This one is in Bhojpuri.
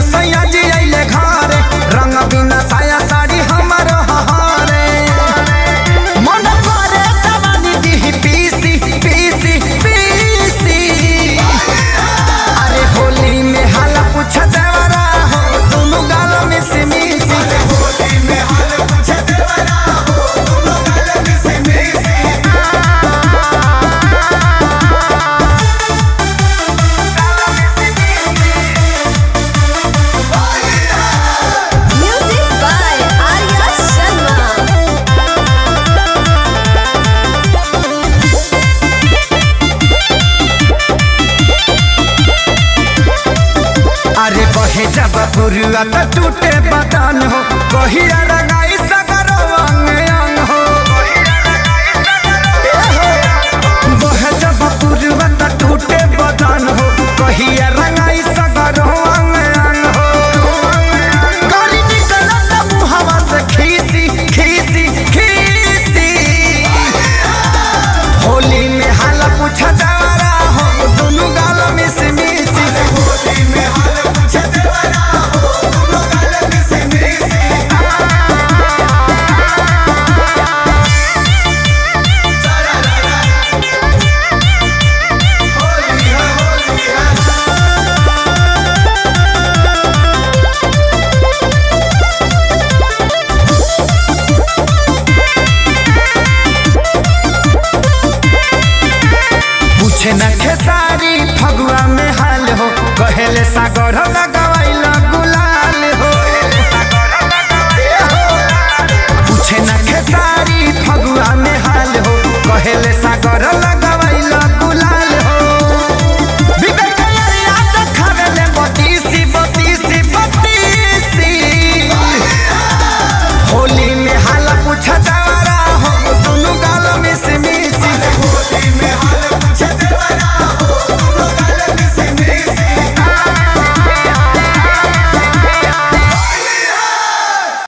सैया जी अइले घरे रंग बिना साया साड़ी हमर हहारे मन करे जवानी दी पीसी पीसी पीसी अरे होली में हाला पूछ देवरा हो दोनों गाल में से मिसी होली में हाला पूछ देवरा हो दोनों गाल में से मिसी Music by Arya Sharma. अरे बहे जब पुरुआ त टूटे बदन हो कहिया रंगाई सगरो अंग अंग हो ए हो। बहे जब पुरुआ त टूटे बदन हो कहिया रंगाई सगरो अंग अंग हो करी निकलत मुहवा से खीसी खीसी खीसी होली में हाल पूछ देवरा हो दोनों गाल में से मिसी होली में हाल पूछ देवरा हो दोनों गाल में से मिसी होली है होली है पूछे न खेसारी फगुआ में हाल हो कहेले सागर लगवाइल गुलाल हो पूछे न खेसारी फगुआ में हाल हो कहेले सागर